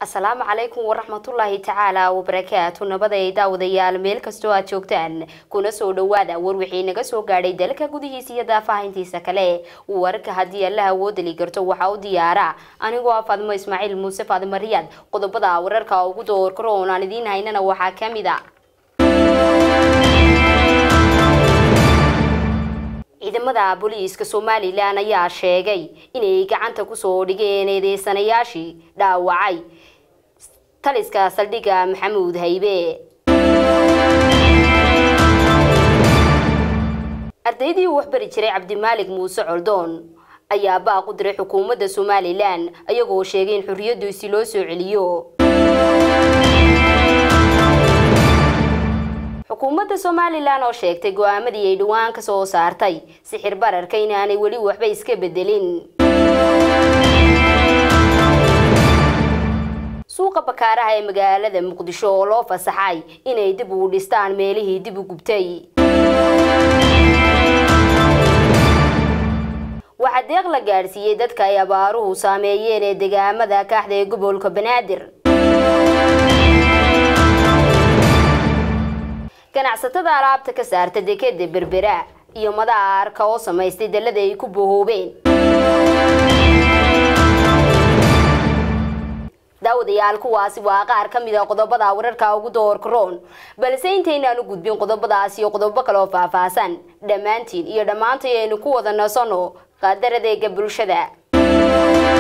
asalaamu calaykum waraxmatullaahi tacaala wabarakaatu nabaday daawadayaal meel kastoo aad joogtaan kuna soo dhawaada war wixii naga soo gaadhay dalka gudihiisa iyo daafahayntiisa kale warka haddii alla awoodali karto waxaa u diyaara anigoo ah faadimo ismaaciil muuse faadimo riyaad qodobada wararka ugu doorkaro oon aan idiin haynana waxaa ka mid a ciidamada booliiska somalilan ayaa sheegay inay gacanta kusoo dhigeen eedeysanayaashii dhaawacay taliska saldhigga maxamuud haybe ardaydii uu waxbari jiray cabdimaalig muuse coldoon ayaa baaq u diray xukuumadda somalilan ayagoo sheegay in xorriyaddiisi loo soo celiyo xukuumadda somalilan oo sheegtay go-aamadii ay dhowaan ka soo saartay sixir bararka inaanay weli waxba iska bedelin suuqa bakaaraha ee magaalada muqdisho oo loo fasaxay inay dib u dhistaan meelihii dib u gubtay waxaa deeq la gaadhsiiyey dadka ay abaaruhu saameeyeen ee degaamada kaaxda ee gobolka banaadir ganacsatada alaabta ka saarta dekeda berbera iyo madaarka oo samaystay dallada ay ku bohoobeen daawadayaal kuwaasi waa qaar ka mid a qodobada wararka ugu doorkaroon balse intaynaan u gudbin qodobadaas iyo qodobo kale oo faahfaahsan dhammaantiin iyo dhammaantay aynu ku wada nasanno qaadaradeega bulshada